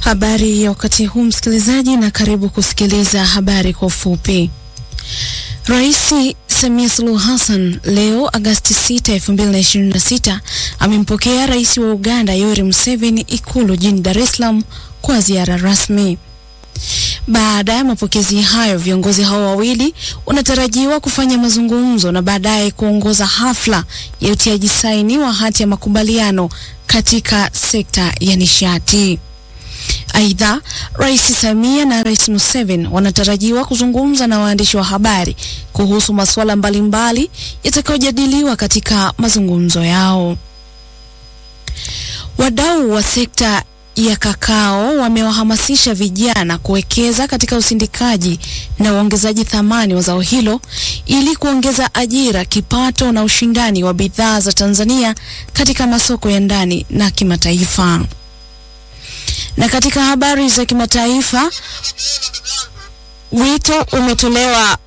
Habari ya wakati huu msikilizaji, na karibu kusikiliza habari kwa ufupi. Rais Samia Suluhu Hassan leo Agasti 6, 2026 amempokea Rais wa Uganda Yoweri Museveni Ikulu jijini Dar es Salaam kwa ziara rasmi. Baada ya mapokezi hayo, viongozi hao wawili wanatarajiwa kufanya mazungumzo na baadaye kuongoza hafla ya utiaji saini wa hati ya makubaliano katika sekta ya nishati. Aidha, Rais Samia na Rais Museveni wanatarajiwa kuzungumza na waandishi wa habari kuhusu masuala mbalimbali yatakayojadiliwa katika mazungumzo yao. Wadau wa sekta ya kakao wamewahamasisha vijana kuwekeza katika usindikaji na uongezaji thamani wa zao hilo ili kuongeza ajira, kipato na ushindani wa bidhaa za Tanzania katika masoko ya ndani na kimataifa. Na katika habari za kimataifa, wito umetolewa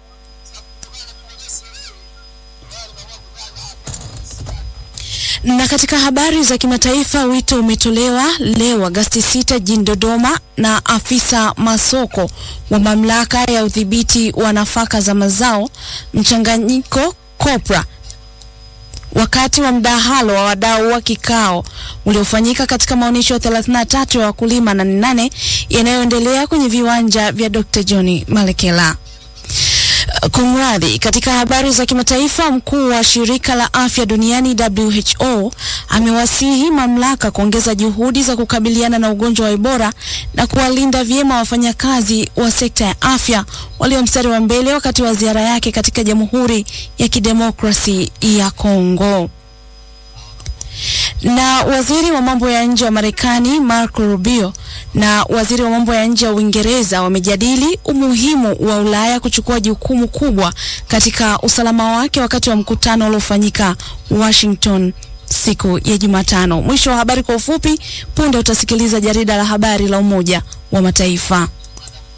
na katika habari za kimataifa wito umetolewa leo Agasti 6 jijini Dodoma na afisa masoko wa mamlaka ya udhibiti wa nafaka za mazao mchanganyiko COPRA wakati wa mdahalo wa wadau wa kikao uliofanyika katika maonyesho ya 33 ya wakulima na nane yanayoendelea kwenye viwanja vya Dr. John Malekela. Kumradhi, katika habari za kimataifa, mkuu wa shirika la afya duniani WHO amewasihi mamlaka kuongeza juhudi za kukabiliana na ugonjwa wa Ebola na kuwalinda vyema wafanyakazi wa sekta ya afya walio mstari wa mbele wakati wa ziara yake katika Jamhuri ya Kidemokrasi ya Kongo. Na waziri wa mambo ya nje wa Marekani Marco Rubio na waziri wa mambo ya nje wa Uingereza wamejadili umuhimu wa Ulaya kuchukua jukumu kubwa katika usalama wake wakati wa mkutano uliofanyika Washington siku ya Jumatano. Mwisho wa habari kwa ufupi. Punde utasikiliza jarida la habari la Umoja wa Mataifa.